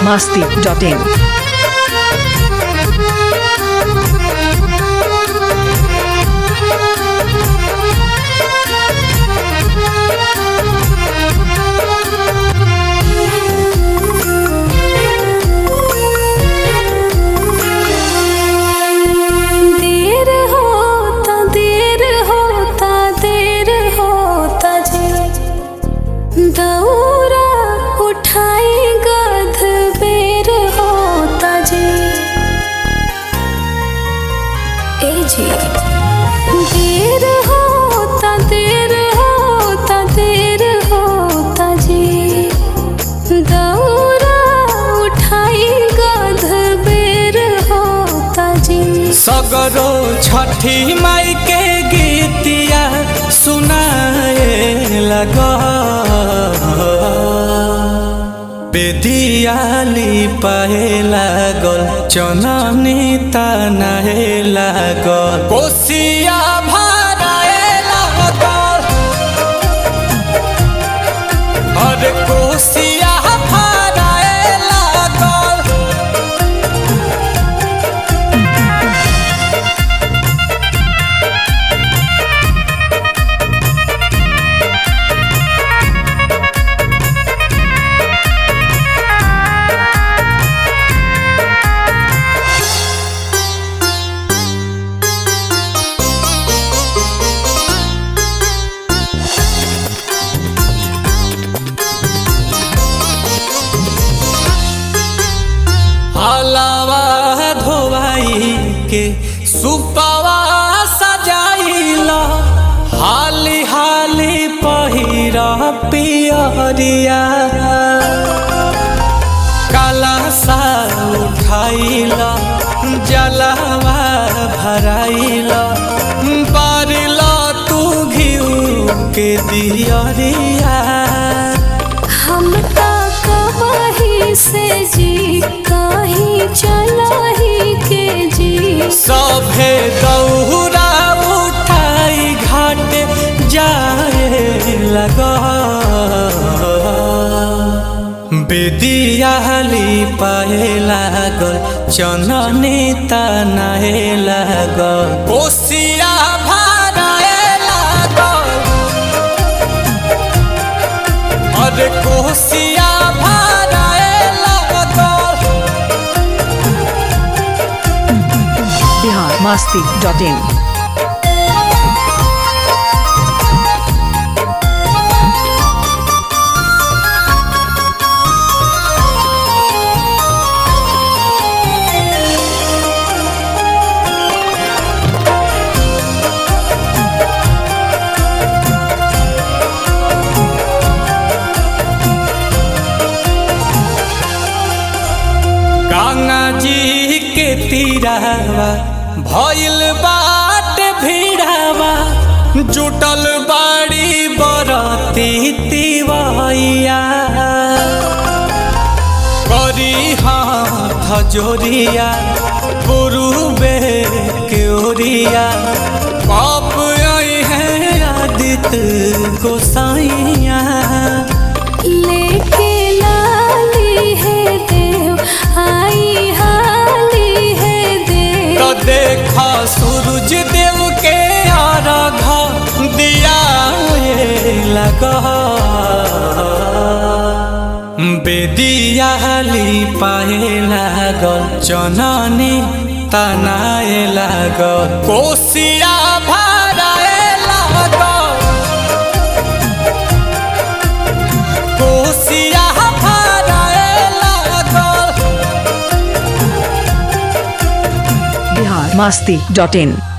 masti.in. देर होता देर होता देर होता जी दौरा उठाई गध बेर होता जी ए जी देर होता देर होता देर होता जी दौरा उठाई गध बेर होता जी सगरो छठी माई के गीतिया सुनाए लग बेदियाली पाए लागल चननी तनाए लागल कोसिया भराए लागल अरे कोसिया भराए लागल हलावा धोवाई के सुपावा सजाइला हाली हाली पहिरा पियरिया काला सा उठाइला जलावा भराइला बारिला तू घिउ के दियरिया हम ता कमाही से जी कहीं चलाही के जी सभे दौरा उठाई घाट जाए लगा बेदियाली पाए लागल चननी तनाए लागल कोसिया भराए लागल अरे कोसिया भराए लागल Bihar masti.in. गंगा जी के तीरावा भइल बाट भीड़ावा जुटल बाड़ी बरती तिवैया करी हाथ जोरिया पुरुबे के ओरिया पाप आई है आदित्य गोसाइया लेके लाली है देव आई हाली है देव तो देखा सूरज देव के आराघ दिया लगा बेदियाली पाए लागल चननी तनाए लागल कोसिया भराए लागल कोसिया भराए लागल Bihar masti.in.